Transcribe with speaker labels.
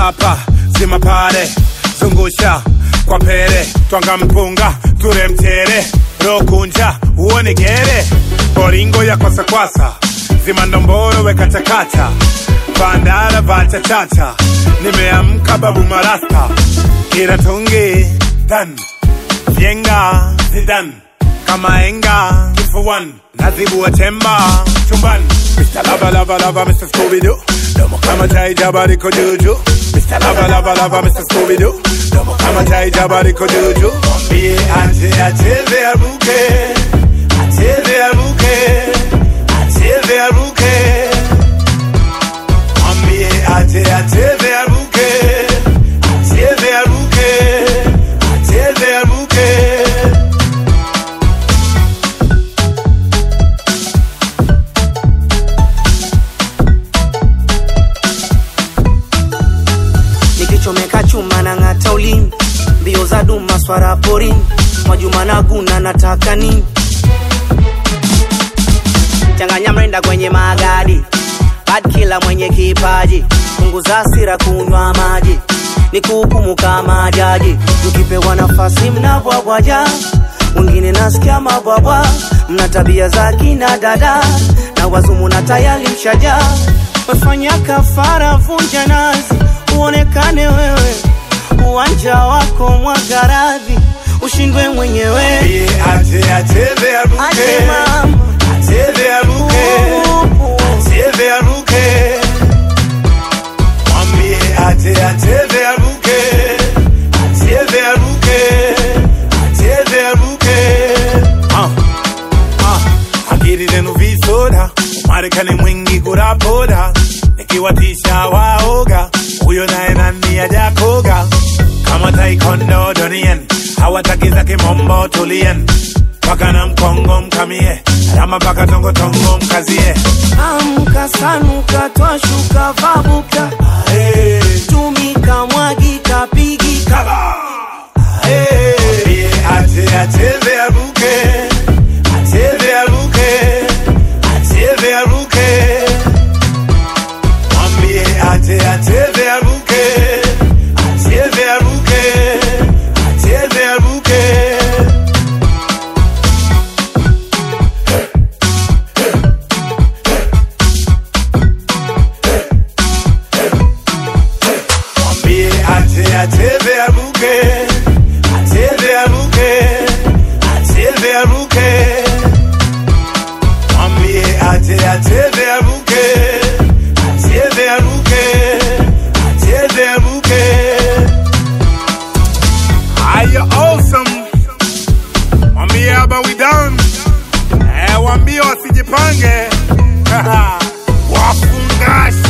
Speaker 1: hapa zima pale zungusha kwa pele twanga mpunga ture mchere rokunja uone gere boringo ya kwasakwasa zima ndomboro weka chakacha bandara vachachacha nimeamka babu marasta kiratungi dan vyenga zidan kama enga kifuan nazibua temba chumban Mr. Lava Lava Lava Mr. Scooby-Doo Domo kama chai jabari ko juju Mr. Lava Lava Lava Mr. Scooby-Doo Domo kama chai jabari ko juju Mwambie ache acheze aruke Acheze aruke Acheze aruke Mwambie ache acheze aruke Acheze aruke Acheze aruke
Speaker 2: nikichomeka chuma na ng'ata ulimi mbio za duma swara porini mwajuma na guna nataka nini changanya mrenda kwenye magadi bad kila mwenye kipaji punguza hasira kunywa maji ni kuhukumu kama jaji mkipewa nafasi mnabwabwaja wengine nasikia mabwabwa mna tabia za kina dada na wazumu na tayari mshaja wefanya kafara vunja nazi uonekane wewe uwanja wako mwagaradhi ushindwe mwenyewe
Speaker 1: Mwambie ache acheze aruke
Speaker 2: Ache mama.
Speaker 1: Acheze aruke Acheze aruke Mwambie ache acheze aruke Acheze aruke Acheze aruke Ah, ah, akili zenu visoda Marekani mwingi kurapoda nikiwatisha waoga huyo naye nani ajakoga kama taekwondo donien hawataki za kimombo tulien paka na mkongo mkamie rama paka tongotongo mkazie
Speaker 2: amka sanuka twashuka vabuka
Speaker 1: hey.
Speaker 2: tumika mwagika pigika
Speaker 1: Mwambie ache acheze aruke acheze aruke acheze aruke mwambie ache acheze aruke acheze aruke acheze aruke mwambie ache acheze aruke acheze aruke acheze aruke mwambie ache acheze aruke acheze aruke acheze aruke Are you awesome? Mwambie haba we down. Eh, waambie wasijipange. Wafungashi.